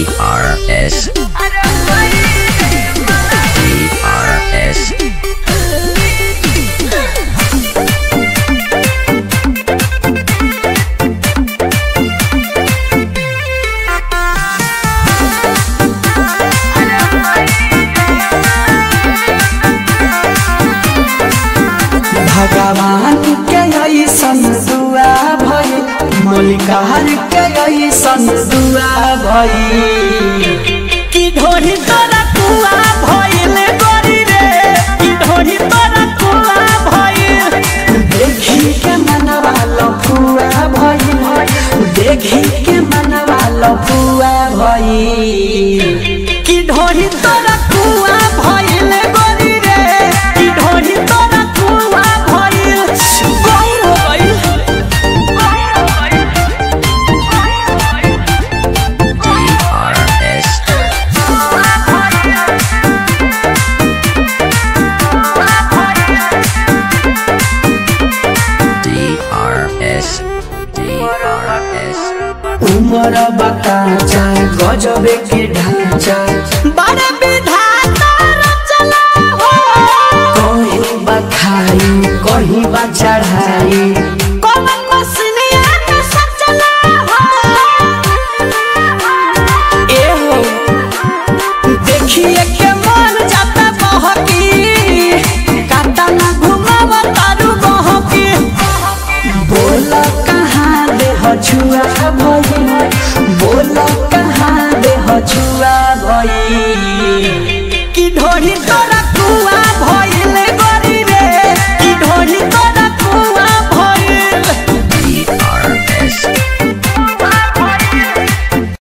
DRS DRS भगवान के ऐसन दुआ भई मलिकार के ऐसन दुआ भई की ढोरी तोरा कुआ भइल गरी रे की ढोरी तोरा कुआ भइल देखी के मनवा लफुआ भई देखी के मनवा लफुआ भई की ढोरी तोरा कुआ भइल गरी रे की ढोरी तोरा कुआ भइल गौर हो गइल DRS DRS DRS उमर बकाचा गजबे के ढांचा